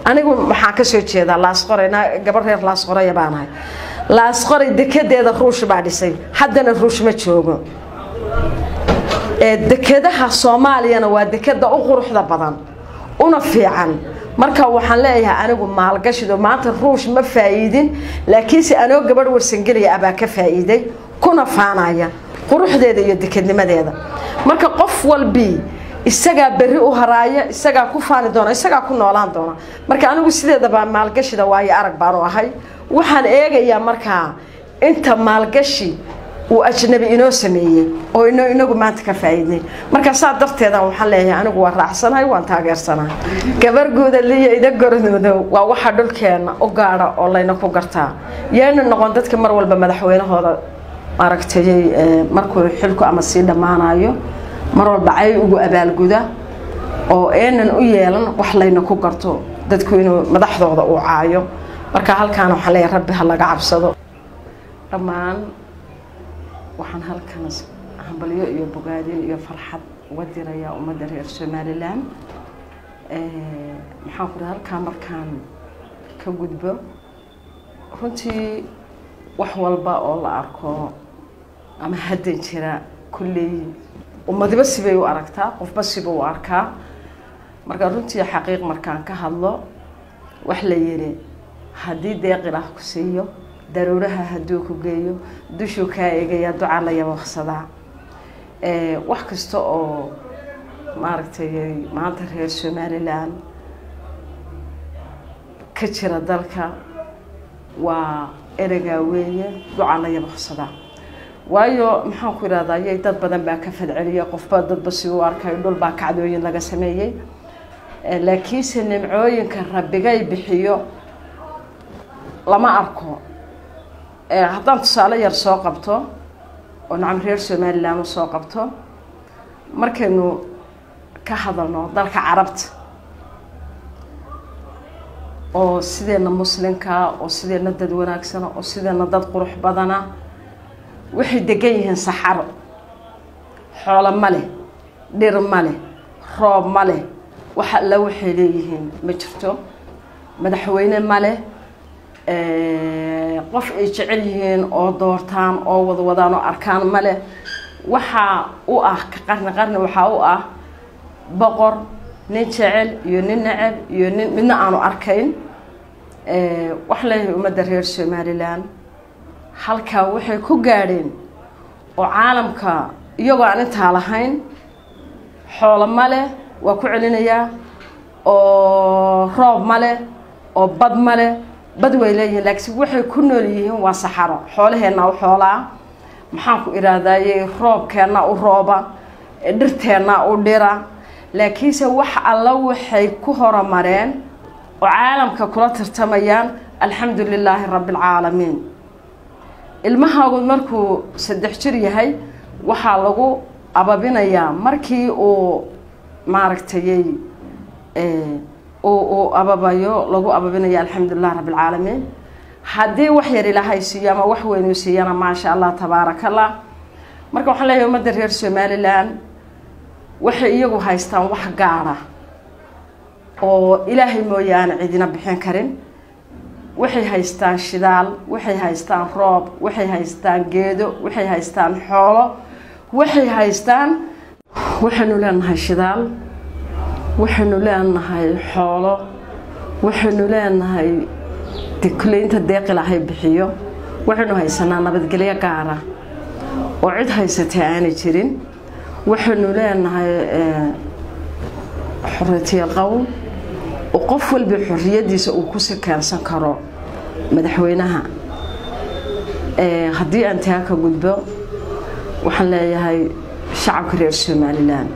anigu maxaan ka soo jeedaa laasqoray gabar reer laasqoraya baanahay laasqoray dekedeeda ruush baa dhisay haddana ruush ma joogo dekedaha soomaaliyana waa dekeda u quruxda badan una fiican marka waxaan leeyahay anigu maalgashido maanta ruush ma faa'iidin laakiinse anoo gabadh warsangeliya abaa ka faa'iiday kuna faanaya quruxdeeda iyo dekednimadeeda marka qof walbii isagaa berri u haraaya isagaa ku faani doona isagaa ku noolaan doona marka anigu sideedaba maalgashida waayo arag baanu ahay waxaan eegayaa markaa inta maalgashi uu ajnabi inoo sameeyey oo inagu maanta ka faa'iidnay marka saa darteedan waxaan leeyahay anigu waa raacsanahay waan taageersanahay gabar guudaliyo ida goranoodo waa waxa dhulkeena u gaadha oo layna ku gartaa yeena noqon dadka mar walba madaxweynahooda aragtayay markuu xilku ama sii dhammaanayo mar walba cay ugu abaalguda oo eenan u yeelan wax layna ku garto dadku inuu madaxdooda uu caayo marka halkaan waxaan leeyahay rabbi ha laga cabsado dhammaan waxaan halkan hambalyo iyo bogaadin iyo farxad uga dirayaa ummadda reer somalilan maxaan ku halkaa markaan ka gudbo runtii wax walba oo la arko ama haddan jira kulley ummadiba sibay u aragtaa qofba siba u arkaa marka runtii xaqiiq markaan ka hadlo wax la yidhi haddii deeqilah ku siiyo daruuraha hadduu ku geeyo dushuu kaa eegaya ducaa la yabaqsadaa wax kasta oo maaragtay maanta reer somalilan ka jira dalka waa ereygaa weeye ducaa la yabaqsadaa waayo maxaan ku idhahdaa yay dad badan baa ka fadceliya qofba dadba si u arkayo dhul baa kacdooyin laga sameeyey laakiinse nimcooyinka rabbigay bixiyo lama arko haddaan tusaale yar soo qabto oo nacam reer somalilan u soo qabto markaynu ka hadalno dalka carabta oo sideena muslimka oo sideena dad wanaagsana oo sideena dad qurux badana waxay degan yihiin saxaro xoolo ma leh dhir ma leh roob ma leh wax alla waxay leeyihiin ma jirto madaxweyne ma leh qof ay jecel yihiin oo doortaan oo wadwadaan oo arkaan ma leh waxaa u ah ka qarni qarni waxaa u ah boqor nin jecel iyo nin neceb iyo nin midna aanu arkayn wax leeyahay ummadda reer somalilan halkaa waxay ku gaadheen oo caalamka iyagoo aan intaa lahayn xoolo ma leh waa ku celinayaa oo roob ma leh oo bad ma leh bad way leeyihiin laakiin waxay ku nool yihiin waa saxaro xoolaheenna u xoolaa maxaan ku idhaahdaye roobkeenna u rooba dhirteenna u dhira laakiinse wax alla waxay ku horumareen oo caalamka kula tartamayaan alxamdu lilaahi rabbi alcaalamiin ilmahaagu markuu saddex jir yahay waxaa lagu ababinayaa markii uu maaragtayy uu ababayo lagu ababinaya alxamdulilah rabbi alcaalamiin haddii wax yar ilaahay siiyo ama wax weynuu siiyana maasha allah tabaaraka allah marka waxaan leeyahay ummadda reer somalilan waxay iyagu haystaan wax gaara oo ilaahay mooyaane cidina bixin karin waxay haystaan shidaal waxay haystaan roob waxay haystaan geedo waxay haystaan xoolo waxay haystaan waxaynu leenahay shidaal waxaynu leenahay xoolo waxaynu leenahay dekuleynta deeq ilaahay bixiyo waxaynu haysanaa nabadgelyo gaara oo cid haysatay aanay jirin waxaynu leenahay xoriyatiya qowl oo qof walba xoriyadiisa uu ku sikeensan karo madaxweynaha haddii aan taa ka gudbo waxaan leeyahay shacabka reer somalilan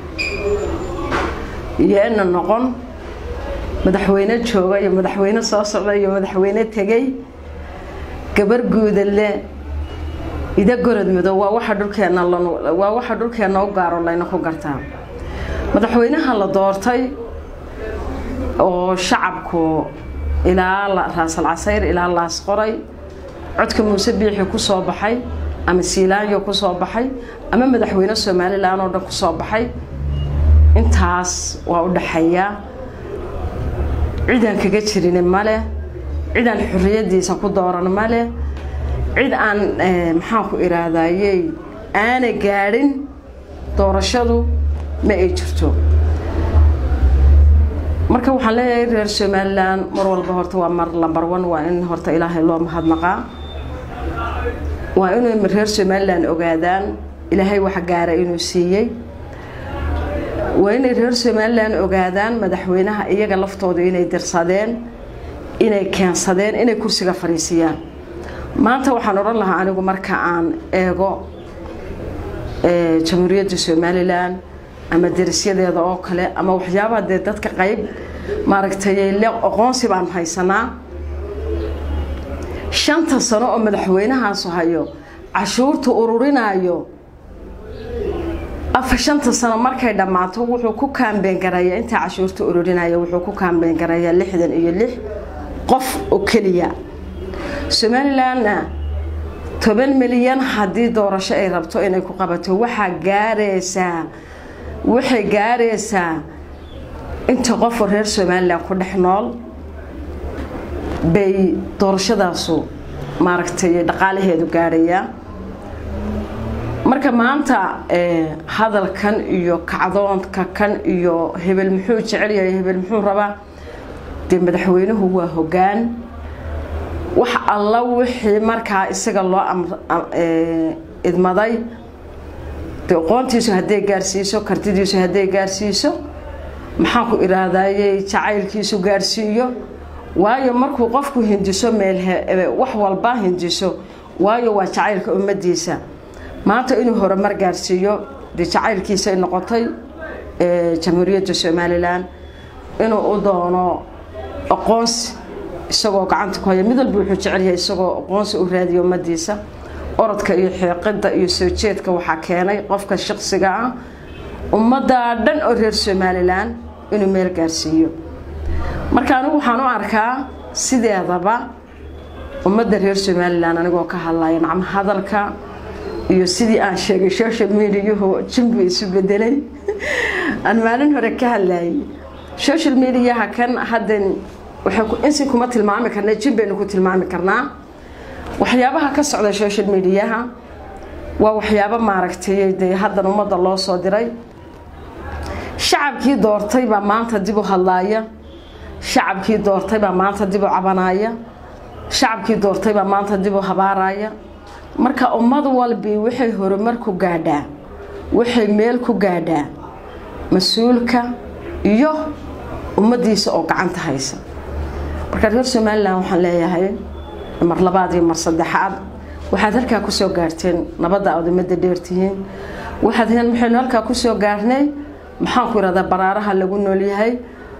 yeena noqon madaxweyne jooga iyo madaxweyne soo socda iyo madaxweyne tegay gabar guudale ida gorod madow waa waxa dhulkeena waa waxa dhulkeena u gaaro layna ku gartaa madaxweynaha la doortay oo shacabku ilaa raasal casayr ilaa laas qoray codka muuse biixi ku soo baxay ama siilaanyo ku soo baxay ama madaxweyne somalilan oo dhan ku soo baxay intaas waa u dhaxeeyaa cidaan kaga jirin male cidaan xorriyadiisa ku dooran male cid aan maxaan ku iraadayey aana gaadhin doorashadu ma ay jirto marka waxaan leeyahay reer somalilan mar walba horta waa mar lambar one waa in horta ilaahay loo mahadnaqaa waa inay reer somalilan ogaadaan ilaahay wax gaara inuu siiyey waa inay reer somalilan ogaadaan madaxweynaha iyaga laftooda inay dirsadeen inay keensadeen inay kursiga fariisiyaan maanta waxaan odhan lahaa anigu marka aan eego jamhuuriyadda somalilan ama derisyadeeda oo kale ama waxyaabaha dee dadka qayb maaragtay le aqoonsi baan haysanaa shanta sano oo madaxweynahaasu hayo cashuurta ururinaayo afa shanta sano markay dhammaato wuxuu ku kaambeen garayaa intaa cashuurta ururinaya wuxuu ku kaambeen garayaa lixdan iyo lix qof oo keliya somalilanna toban milyan haddii doorasho ay rabto inay ku qabato waxaa gaaraysaa waxay gaaraysaa inta qofoo reer somalilan ku dhex nool bay doorashadaasu maaragtay dhaqaalaheedu gaadhayaa marka maanta hadalkan iyo kacdoonka kan iyo hebel muxuu jecel yahay hebel muxuu rabaa dee madaxweynuhu waa hoggaan wax alla wixii markaa isaga loo idmaday de aqoontiisu hadday gaarsiiso kartidiisu hadday gaarsiiso maxaan ku iraadayey jacaylkiisu gaarsiiyo waayo markuu qofku hindiso meel wax walba hindiso waayo waa jacaylka ummadiisa maanta inuu horumar gaarsiiyo dee jacaylkiisay noqotay jamhuuriyadda somalilan inuu u doono aqoonsi isagoo gacanta ku haya mid walba wuxuu jecel yahay isagoo aqoonsi u raadiyo ummadiisa orodka iyo xeeqida iyo soo jeedka waxaa keenay qofka shaqsiga ah ummadda dhan oo reer somalilan inuu meel gaarsiiyo marka anigu waxaan u arkaa sideedaba ummadda reer somalilan anigoo ka hadlaya nacmo hadalka iyo sidii aan sheegay social mediahu jimbu isu bedelay aan maalin hore ka hadlayay social mediaha kan haddan insi kuma tilmaami karna jin baynu ku tilmaami karnaa waxyaabaha ka socda social mediaha waa waxyaabo maaragtay dee haddan ummadda loo soo diray shacabkii doortay baa maanta dib u hadlaaya shacabkii doortay baa maanta dib u cabanaya shacabkii doortay baa maanta dib u habaaraya marka ummad walbi waxay horumar ku gaadhaa waxay meel ku gaadhaa mas-uulka iyo ummadiisa oo gacanta haysa marka reer somalilan waxaan leeyahay mar labaad iyo mar saddexaad waxaad halkaa kusoo gaarteen nabadda aad ummadda dheertihiin waxaad maxaynu halkaa kusoo gaarnay maxaan ku irahdaa baraaraha lagu noolyahay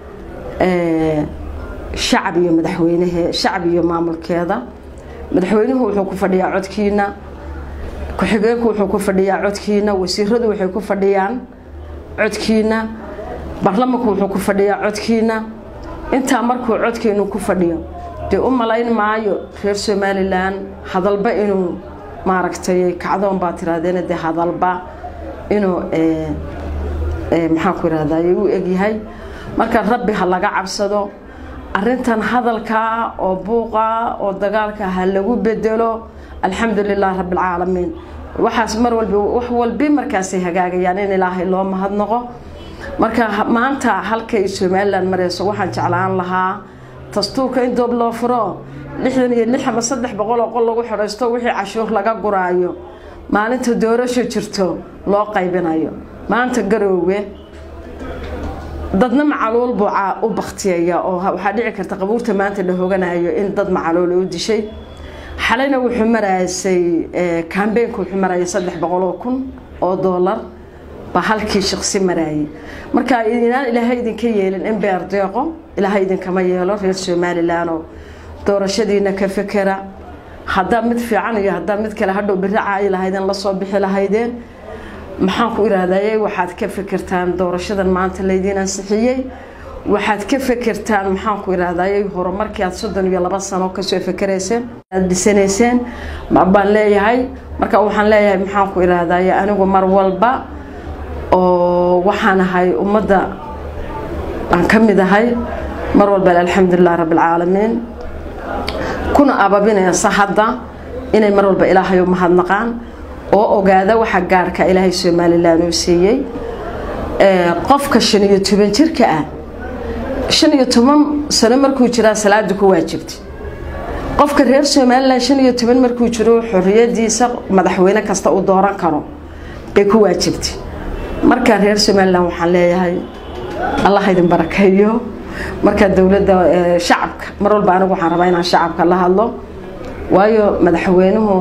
shacab iyo madaxweynehe shacab iyo maamulkeeda madaxweynuhu wuxuu ku fadhiyaa codkiina ku-xigeenku wuxuu ku fadhiyaa codkiina wasiiradu waxay ku fadhiyaan codkiina baarlamanku wuxuu ku fadhiyaa codkiina intaa markuu codkeenu ku fadhiyo dee u malayn maayo reer somalilan hadalba inuu maaragtay kacdoon baa tirahdeen dee hadalba inuu maxaan ku irahday u egyahay marka rabbi ha laga cabsado arintan hadalkaa oo buuqa oo dagaalka ha lagu bedelo alxamdu lilah rabbilcaalamiin waxaas mar walbi wax walbi markaasay hagaagayaan in ilaahay loo mahadnaqo marka maanta halkay somalilan mareyso waxaan jeclaan lahaa dastuurka in doob loo furo lixdan iyo lix ama saddex boqol oo qol lagu xidhaysto wixii cashuur laga guraayo maalinta doorasho jirto loo qaybinayo maanta garoowe dadna macaluul buu u baktiyaya oo waxaa dhici karta qabuurta maanta la hoganayo in dad macaluul u dishay xalayna wuxuu maraysay kambeynku wuxuu marayay saddex boqoloo kun oo doolar baa halkii shaqsi maraayay marka inaan ilaahay idinka yeelin in beer deeqo ilaahay idinkama yeelo reer somalilanoo doorashadiina ka fekera haddaa mid fiican iyo haddaa mid kale hadhow biri caayi lahaydeen lasoo bixi lahaydeen maxaan ku irahdaye waxaad ka fekertaan doorashadan maanta laydiin ansixiyey waxaad ka fekertaan maxaan ku irahdaye horumarkii aad soddon iyo laba sano kasoo fekerayseen aad dhisanayseen baan leeyahay marka waxaan leeyahay maxaan ku irahdaye anigu mar walba oo waxaan ahay ummadda aan ka mid ahay mar walba alxamdulilah rabbilcaalamiin kuna ababinaysa hadda inay mar walba ilaahay u mahadnaqaan oo ogaada waxa gaarhka ilaahay somalilan uu siiyey qofka shan iyo toban jirka ah shan iyo toban sano markuu jiraa salaada ku waajibtay qofka reer somalilan shan iyo toban markuu jiro xoriyadiisa madaxweyne kasta uu dooran karo bay ku waajibtay marka reer somalilan waxaan leeyahay allah idin barakeeyo marka dowladda shacabka mar walba anigu waxaan rabaa inaan shacabka la hadlo waayo madaxweynuhu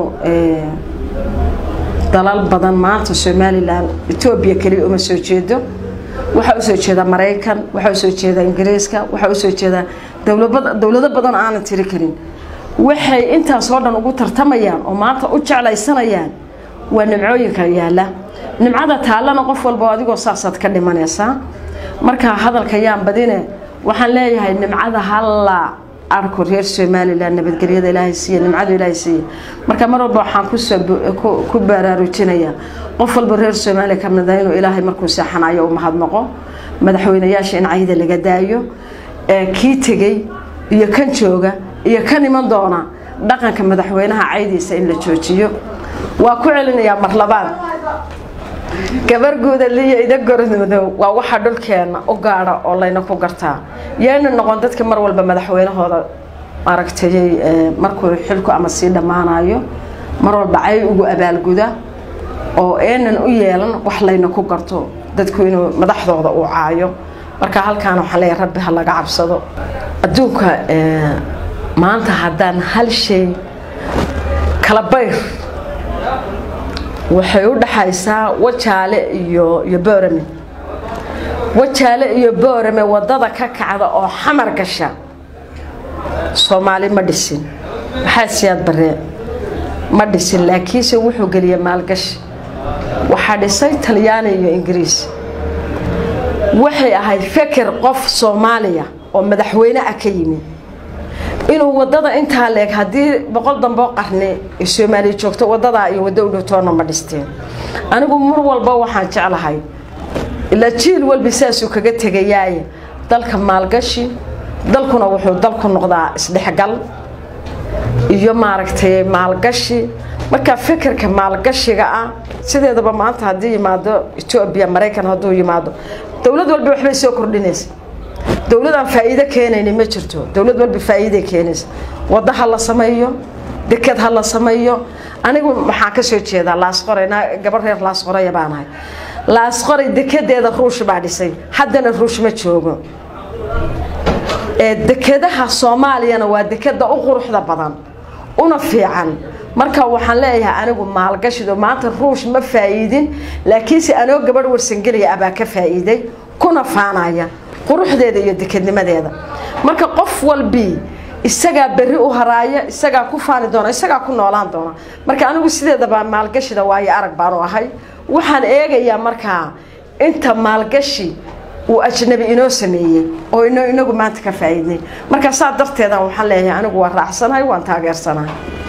dalal badan maanta somalilan etoobiya keliya uma soo jeedo waxaa usoo jeeda maraykan waxaa usoo jeeda ingiriiska waxaa usoo jeeda dowlado badan aanan tiri karin waxay intaasoo dhan ugu tartamayaan oo maanta u jeclaysanayaan waa nimcooyinka yaala nimcada taallana qof walba adigoo saasaad ka dhimanaysaa marka hadalka yaan badine waxaan leeyahay nimcada halla arko reer somalilan nabadgelyada ilaahay siiya nimcadu ilaahay siiya marka mar walba waxaan ku baraarujinayaa qof walba reer soomaaliya ka mida inuu ilaahay markuu seexanayo u mahadnaqo madaxweynayaasha in cayda laga daayo kii tegey iyo kan jooga iyo kan iman doona dhaqanka madaxweynaha caydiisa in la joojiyo waa ku celinayaa mar labaad gabar guudaliyo ida gornoodow waa waxa dhulkeena u gaadha oo layna ku gartaa yayna noqon dadka mar walba madaxweynahooda aragtayay markuu xilku ama sii dhammaanayo mar walba cay ugu abaalguda oo eenan u yeelan wax layna ku garto dadku inuu madaxdooda uu caayo marka halkaan waxaan leeyahay rabbi ha laga cabsado adduunka maanta haddaan hal shay kala bayr waxay u dhaxaysaa wajaale iyo iyo boorame wajaale iyo boorame wadada ka kacda oo xamar gasha soomaali ma dhisin maxaa siyaad baree ma dhisin laakiinse wuxuu geliyay maalgashi waxaa dhisay talyaani iyo ingiriis waxay ahayd feker qof soomaaliya oo madaxweyne ah ka yimi inuu wadada intaa leeg haddii boqol damboo qarni ay soomaaliya joogto wadadaa iyo waddo u dhowtoona ma dhisteen anigu mar walba waxaan jeclahay ilaa jiil walba saasuu kaga tegayaaye dalka maalgashi dalkuna wuxuu dalku noqdaa isdhexgal iyo maaragtay maalgashi marka fikirka maalgashiga ah sideedaba maanta haddii yimaado etoobiya maraykan hadduu yimaado dowlad walba waxbay soo kordhinaysa dowladaan faa'iido keenayni ma jirto dowlad walba faa'iiday keenaysa waddo ha la sameeyo deked ha la sameeyo anigu waxaan ka soo jeedaa laasqoray gabar reer laasqoraya baan ahay laasqoray dekedeeda ruush baa dhisay haddana ruush ma joogo dekedaha soomaaliyana waa dekeda u quruxda badan una fiican marka waxaan leeyahay anigu maalgashido maanta ruush ma faa'iidin laakiinse anoo gabadh warsangelaya abaa ka faa'iiday kuna faanaya quruxdeeda iyo dekednimadeeda marka qof walbii isagaa berri u haraaya isagaa ku faani doona isagaa ku noolaan doona marka anigu sideedaba maalgashida waayo arag baanu ahay waxaan eegayaa markaa inta maalgashi uu ajnabi inoo sameeyey oo inagu maanta ka faa'iidnay marka saa darteedan waxaan leeyahay anigu waa raacsanahay waan taageersanahay